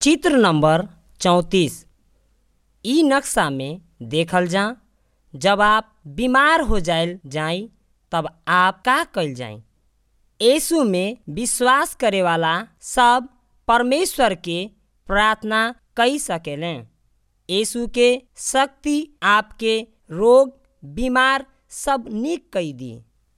चित्र नंबर चौंतीस इ नक्शा में देखल जा जब आप बीमार हो जाइल जाई तब आप का कइल जाई यीशु में विश्वास करे वाला सब परमेश्वर के प्रार्थना कई सकेले यीशु के शक्ति आपके रोग बीमार सब निक कई दी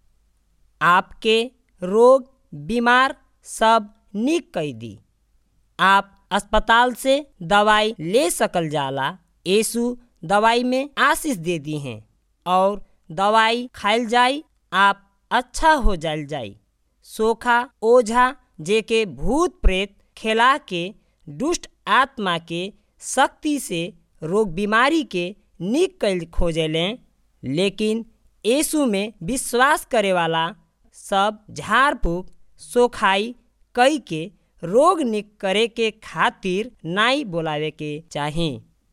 आपके रोग बीमार सब निक कई दी आप अस्पताल से दवाई ले सकल जाला यीशु दवाई में आशीष दे दी हैं और दवाई खाइल जाई आप अच्छा हो जाइल जाई सोखा ओझा जेके भूत प्रेत खेला के दुष्ट आत्मा के शक्ति से रोग बीमारी के निक कैल खोजेले लेकिन यीशु में विश्वास करे वाला सब झाड़ फूक सोखाई कई के रोग निक करे के खातिर नाई बोलावे के चाही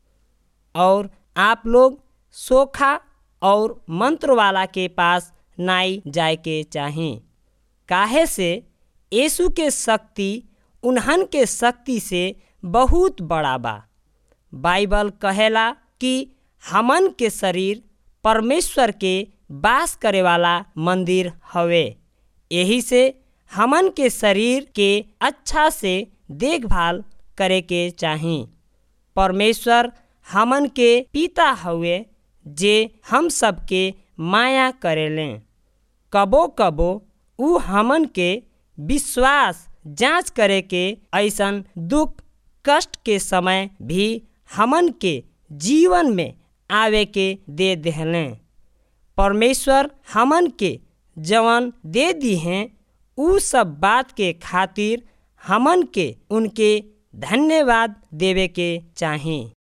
और आप लोग सोखा और मंत्र वाला के पास नाई जाए के चाही काहे से यीशु के शक्ति उन्हन के शक्ति से बहुत बड़ा बा बाइबल कहेला कि हमन के शरीर परमेश्वर के वास करे वाला मंदिर हवे यही से हमन के शरीर के अच्छा से देखभाल करे के चाही परमेश्वर हमन के पिता हवे जे हम सबके माया करेले कबो कबो उ हमन के विश्वास जांच करे के ऐसन दुख कष्ट के समय भी हमन के जीवन में आवे के दे देहले परमेश्वर हमन के जवन दे दी हैं उ सब बात के खातिर हमन के उनके धन्यवाद देवे के चाही